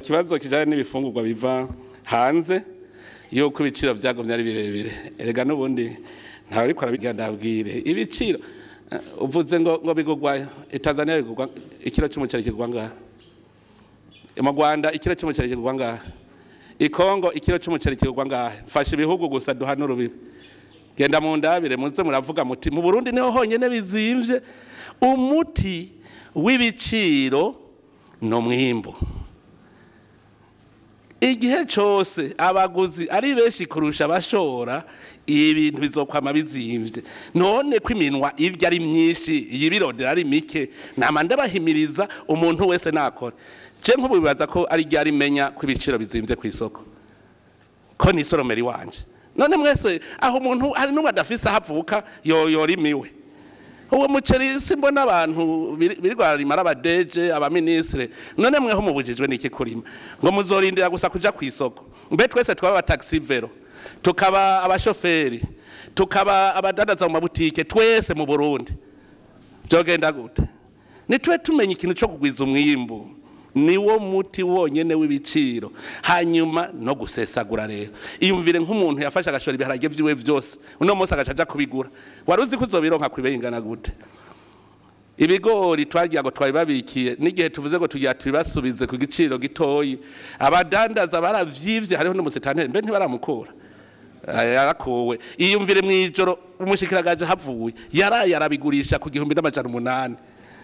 ikibazo kijanye n'ibifungurwa biva hanze yuko ibiciro vyagumye ari birebire erega n'ubundi ntawe ariko arabigira ndabwire ibiciro eh, uvuze ngo ngo bigurwa Tanzania bigurwa ikiro cy'umuceri kigurwa ngaha mu Rwanda ikiro cy'umuceri kigurwa ngaha i Kongo ikiro cy'umuceri kigurwa ngaha mfasha ibihugu gusa duhana urubibi genda mu ndabire muze muravuga muti mu Burundi niho honyene bizimvye umuti w'ibiciro no mwimbo igihe cyose abaguzi ari benshi kurusha abashora ibintu bizokwama bizimvye none ko iminwa irya ari myinshi yibirondera ari mike nama ndabahimiriza umuntu wese nakora je nk'ubu bibaza ko ari ryari menya ko ibiciro bizimvye ku isoko ko ni isoromero iwanje none mwese aho umuntu hari n'umwe adafise aho avuka yoyorimiwe uwo muceri simbona abantu birirwa rimara abadeje abaminisitire none mweho mubujijwe n'iki kurima ngo muzorindira gusa kuja ku isoko mbe twese twaba abataxi vero tukaba abashoferi tukaba abadandaza mu mabutike twese mu burundi byogenda gute nitwe tumenya ikintu cyo kugwiza umwimbu niwo muti wonyene w'ibiciro hanyuma no gusesagura rero iyumvire nk'umuntu yafashe agashora ibiharage vyiwe vyose uno munsi agaca aja kubigura wari uzi ko uzobironka kwibeye ingana gute ibigori twagira ngo twabibabikiye n'igihe tuvuze ngo tugira tubibasubize ku giciro gitoyi abadandaza baravyivye hariho n'umusitanteri mbe ntibaramukura yarakuwe iyumvire mw'ijoro umushikiragaje havuye yaraye arabigurisha ku gihumbi n'amajana umunani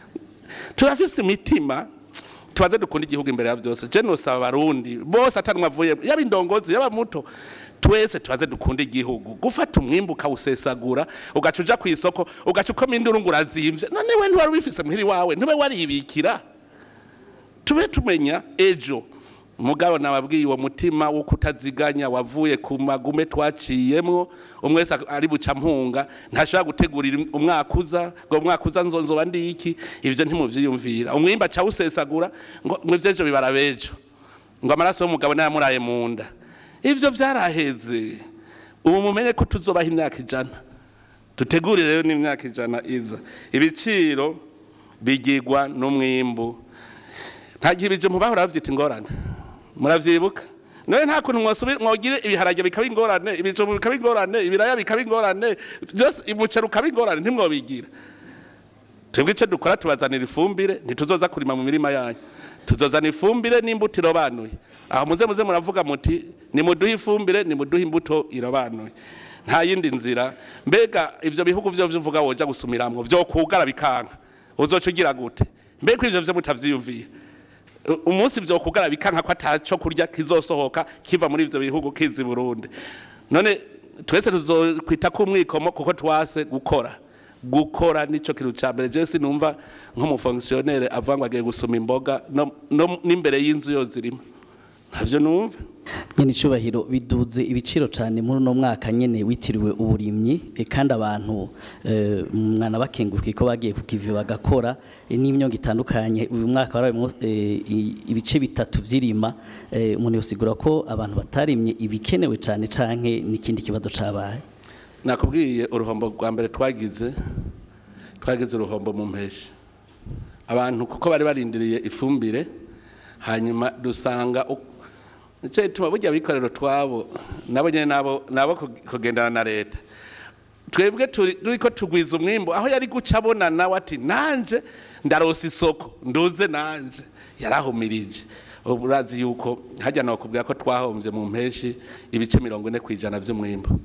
turafise imitima tubaze dukunda igihugu imbere ya byose je nosaba abarundi bose atanumwe avuye yaba indongozi yaba muto twese tubaze dukunda igihugu gufata umwimbu ukawusesagura ugaca uja ku isoko ugaca ukoma induru ngo urazimvye none we ntiwari ubifise muhiri wawe ntube waribikira tube tumenya ejo mugabo nababwiye uwo mutima wo kutaziganya wavuye ku magume twaciyemwo umwe wese ari buca mpunga ntashobora gutegurira umwaka uza ngo umwaka uza nzonzoba ndi iki ivyo ntimuvyiyumvira umwimba aca awusesagura ngo ngo ivyejo bibara bejo ngo amaraso y'umugabo nayamuraye mu nda ivyo vyaraheze ubu mumenye ko tuzobaha imyaka ijana dutegurire rero n'imyaka ijana iza ibiciro bigirwa n'umwimbu nta gihe ibijumbu bahora bavyita ingorane muravyibuka none nta kuntu mwogire ibiharage bikaba ingorane ibijumbu bikaba ingorane ibiraya bikaba ingorane byose umuceri ukaba ingorane ntimwobigira twebwe icyo dukora tubazanira ifumbire ntituzoza kurima mu mirima yanyu tuzozana ifumbire n'imbuto irobanuye aho muze muze muravuga muti nimuduhe ifumbire nimuduhe imbuto irobanuye nta yindi nzira mbega ivyo bihugu vyo vyuvuga woja gusumiramwo vyo kugara bikanka uzoca ugira gute mbega ivyo vyo mutavyiyumviye umunsi vyo kugara bikanka ko ataco kurya kizosohoka kiva muri ivyo bihugu kizi Burundi none twese tuzokwita ku mwikomo kuko twase gukora gukora nico kintu ca mbere je sinumva nk'umufonctionnaire avuga ngo agiye gusuma imboga no, no n'imbere y'inzu yo zirimo ntavyo numva nyene icubahiro biduze ibiciro cyane muri uno mwaka nyene witiriwe uburimyi e, kandi abantu e, mwana bakenguruka ko bagiye kukivi bagakora e, n'imyongo itandukanye uyu mwaka warabemo e, ibice bitatu vy'irima e, umuntu yosigura ko abantu batarimye ibikenewe cyane canke n'ikindi kibazo cabaye nakubwiye uruhombo rwa mbere twagize twagize uruhombo mu mpeshi abantu kuko bari barindiriye ifumbire hanyuma dusanga nicyo gituma burya abikorero twabo nabo nyine nabo nabo kugendana na leta twebwe turi ko tugwiza umwimbo aho yari guca abona nawe ati nanje ndarosa isoko nduze nanje yarahumirije urazi yuko hajya nakubwira ko twahombye mu mpeshi ibice mirongo ine ku ijana by'umwimbo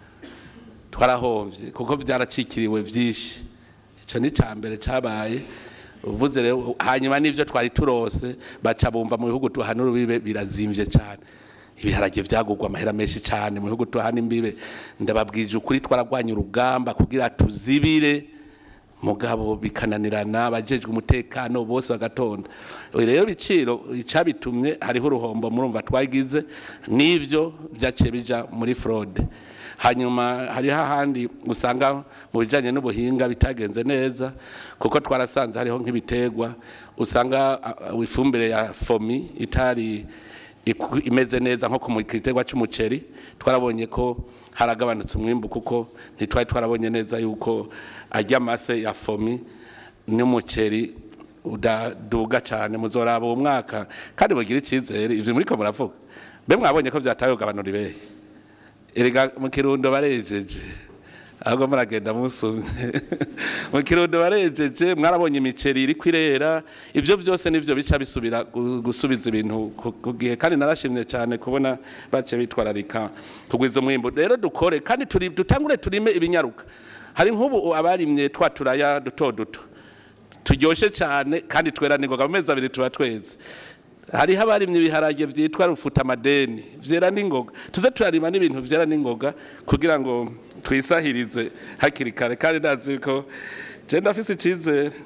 twarahombye kuko byaracikiriwe byinshi icyo ni icya mbere cyabaye uvuze rero hanyuma n'ibyo twari turose baca bumva mu bihugu tuhana urubibe birazimvye cyane ibiharage vyagurwa amahera menshi cyane mu bihugu tuhana imbibe ndababwije ukuri twaragwanya urugamba kugira tuzibire mugabo bikananirana abajejwe umutekano bose bagatonda rero biciro icabitumye hariho uruhombo murumva twagize n'ivyo vyaciye bija muri fraude hanyuma hariho ahandi usanga mu bijyanye n'ubuhinga bitagenze neza kuko twarasanze hariho nk'ibiterwa usanga ifumbire ya fomi itari imeze neza nko ku giterwa cy'umuceri twarabonye ko haragabanutse umwimbu kuko ntitwari twarabonye neza yuko ajya amase ya fomi n'umuceri udaduga cyane muzoraba uwo mwaka kandi mugire icyizere ibyo muriko muravuga mbe mwabonye ko byataye ugabanura ibeye erega mu kirundo barejeje ahubwo muragenda musumye mu kirundo barejeje mwarabonye imiceri iri kwirera ibyo byose nivyo bica bisubira gu- gusubiza ibintu ku- ku gihe kandi narashimye cyane kubona bace bitwararika kugwiza umwimbu rero dukore kandi turi dutangure turime ibinyaruka hari nk'ubu abarimye twa turaya duto duto turyoshe cyane kandi twera n'ingoga mu mezi abiri tuba tweze hariho abarimye ibiharage byitwa rufuta amadeni vyera n'ingoga tuze turarima n'ibintu vyera n'ingoga kugira ngo twisahirize hakiri kare kandi ndazi ko je ndafise icizere